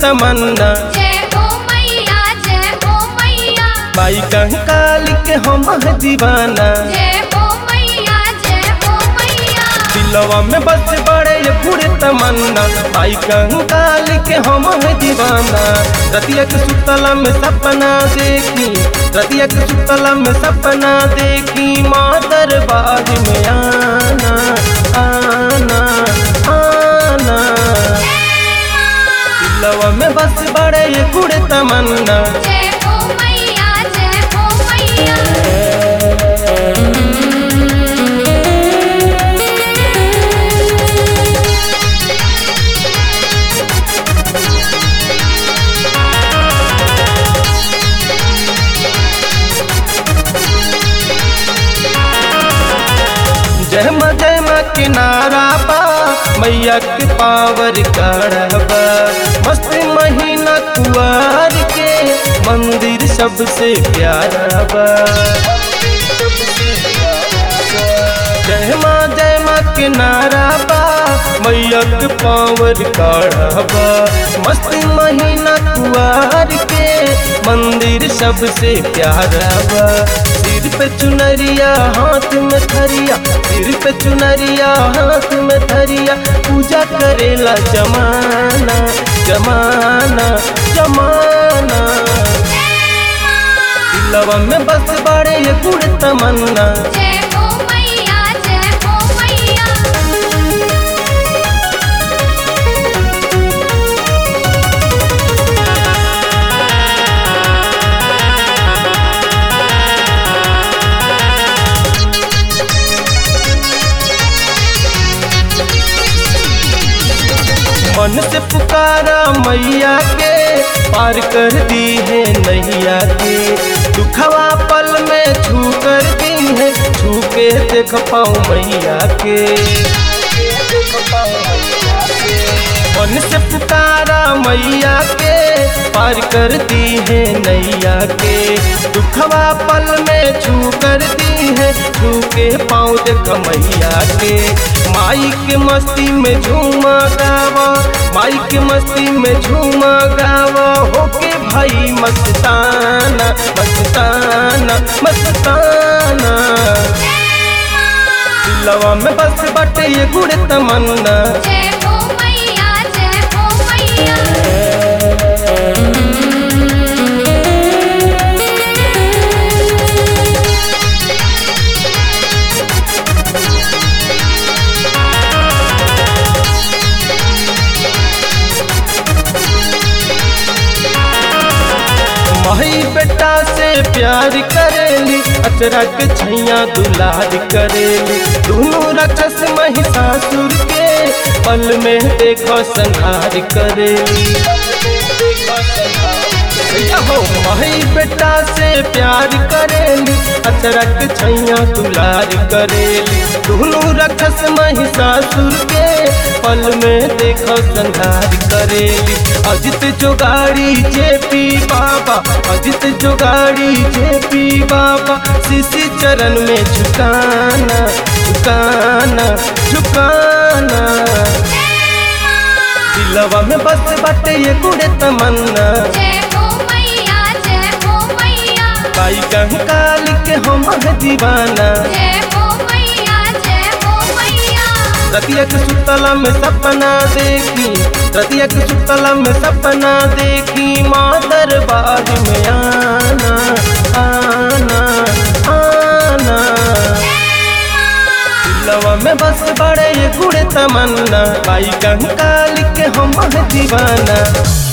तमन्ना जय हो मैया जय हो मैया माई कंकाल के हम है दीवाना जय हो मैया जय हो मैया दिलवा में बस बड़े ये पूरे तमन्ना माई कंकाल के हम है दीवाना रतिया के सुतला में सपना देखी रतिया के सुतला में सपना देखी माँ दरबार में आना आना आना दिलवा में बस बड़े ये पूरे तमन्ना जय हो मैया जय हो मैया जय माँ जय माँ के नारा बा मैया के पावर करबा मस्त महीना कुआर के मंदिर सबसे प्यारा बा जय माँ जय माँ के नारा बा मैया के पावर करबा मस्त महीना कुआर के मंदिर सबसे प्यारा बा सिर पे चुनरिया हाथ में थरिया सिर पे चुनरिया हाथ में थरिया पूजा करेला जमाना जमाना जमाना दिलवा में बस बड़े ये गुड़ तमन्ना जय हो मैया जय हो मैया मन से पुकारा मैया के पार कर दी है नैया के दुखवा पल में छू कर दी है छू के देख पाऊँ मैया के मन से पुकारा मैया के पार कर दी है नैया के दुखवा पल में छू कर दी है छू के पाँव देख मैया के माई के मस्ती में झूमा गावा माई के मस्ती में झूमा गावा होके भाई मस्ताना मस्ताना मस्ताना दिलवा में बस बटे ये गुड़ तमन्ना जय हो मैया जय हो मैया माई बेटा से प्यार करेली अचरा के छैया दुलार करेली दोनों राक्षस महिषासुर के पल में देखो संहार करेली भैया हो माई बेटा से प्यार करेली अचरा के छैया दुलार करेली दोनों राक्षस महिषासुर के पल में देखो संहार करेली अजित जोगाड़ी जेपी बाबा अजित जोगाड़ी जेपी बाबा शिशि चरण में झुकाना झुकाना झुकाना दिलवा में बस बटे ये गुड़े तमन्ना जय हो मैया जय हो मैया बाई कंकाल के हम है दीवाना जय हो मैया जय हो मैया रतिया के सुतला में सपना देखी रतिया के सुतला में सपना देखी माँ दरबार में आना आना आना दिलवा में बस बड़े ये गुड़े तमन्ना बाई कंकाल के हम है दीवाना